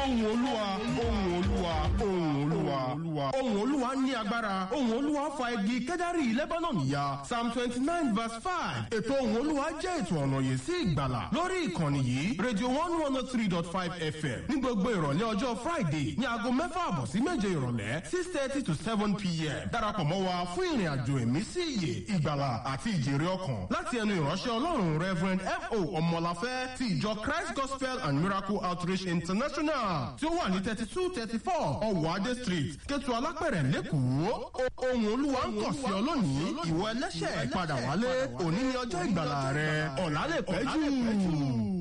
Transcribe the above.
ohùn olúwa ohùn olúwa ohùn olúwa ohùn olúwa ní agbára ohùn olúwa fa igi kẹ́dárì lebanon ya psalm twenty nine verse five ètò ohùn olúwa jẹ́ ètò ọ̀nà yìí sí ìgbàlà lórí ìkànnì yìí radio one one oh three dot five fm ní gbogbo ìrọ̀lẹ́ ọjọ́ friday ní aago mẹ́fà àbọ̀ sí méje ìrọ̀lẹ́ six thirty to seven pm darapọ̀ mọ́ wa fún ìrìn àjò ẹ̀mí sí ìyè ìgbàlà àti ìjèrè ọkàn láti ẹnu ìránṣẹ́ ọlọ́run reverend f.o. ọmọláfẹ́ ti ìjọ christ gospel and miracle outreach international tí ó wà ní thirty two thirty four ọwọ́ adé street kẹtù alápẹ̀rẹ̀ lẹ́kọ̀ọ́ ohun olúwa ń kàn sí ọ lónìí ìwọ ẹlẹ́ṣẹ̀ padà wálé òní ni ọjọ́ ìgbàlà rẹ ọ̀làlẹ̀ pẹ́ jù.